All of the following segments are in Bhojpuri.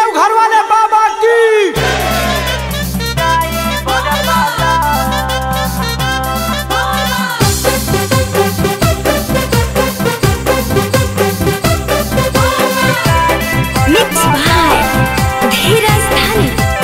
देवघर वाले बाबा की मिक्स बाय धीरज धन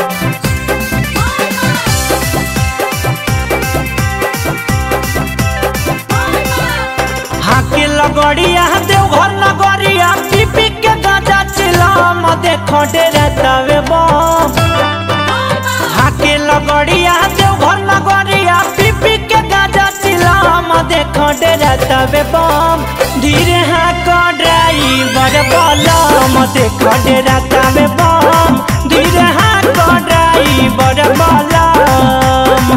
हाके लगड़िया देवघर नगरिया पीपी के गाजा चिलम देखो डेरा तवे बम हाके लगड़िया देवघर नगरिया पीपी के गाजा चिलम देखो डेरा तवे बम धीरे हाक ड्राइवर बलम देखो डेरा तवे बम धीरे हाक ड्राइवर बलम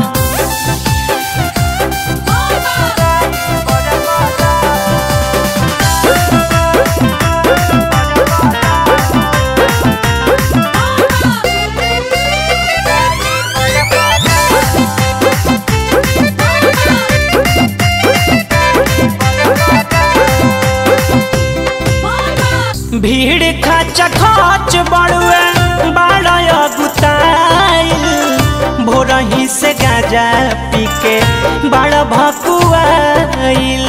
भीड़ खच खच बड़ुए बाड़य गुताइल भोरही से गाजा पी के बड़ भकुआइल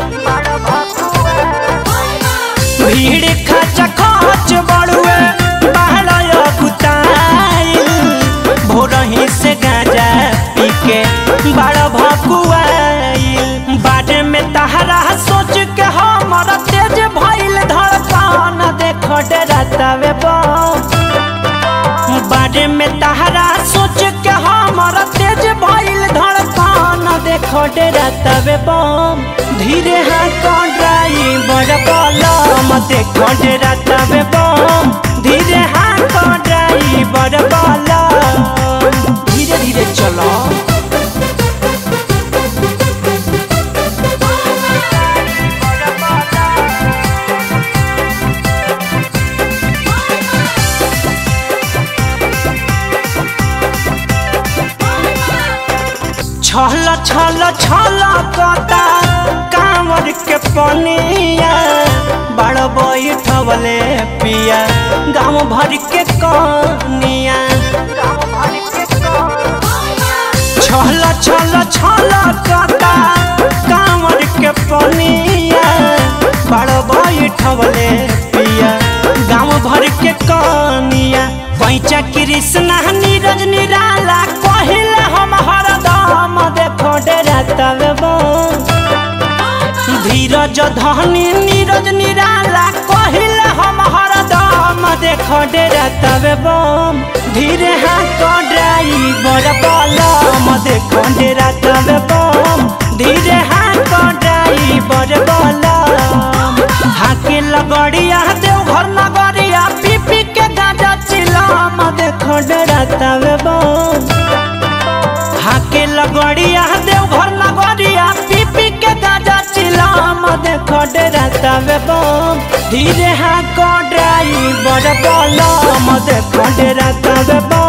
भीड़ खच खच बड़ुए बाड़य गुताइल भोरही से गाजा पी के बड़ भकुआइल बाटे में तहरा सोच के हमर तेज भइल धड़कन देखो डरतावे बम बारे में तहरा सोच के हमर तेज भइल धड़कन देखो डरतावे बम धीरे हाथ ड्राइवर बलम देखो डरतावे बम धीरे हाथ ड्राइवर बलम धीरे धीरे चलो छल छल छल कता कांवर के पनिया बड़ बैठवले पिया गाँव भर के कनिया छल छल छल कता कांवर के पनिया बड़ बैठवले पिया गाँव भर के कनिया पैचा कृष्णा नीरज निराला कहिल हम हरदम देखो डेरा तवे धीरज धनी नीरज निराला कहिल हम हरदम देखो डेरा तवे बम धीरे हाथ ड्राइवर बलम देखो डेरा तवे बम धीरे हाथ ड्राइवर बलम हाके लगड़िया देवघर नगरिया पीपी के गाजा चिलम देखो डेरा तवे बम हाके लगड़िया देवघर नगरिया पीपी के गाजा चिलम देखो डेरा तवे बम धीरे हाको ड्राइवर बलम देखो डेरा तवे बम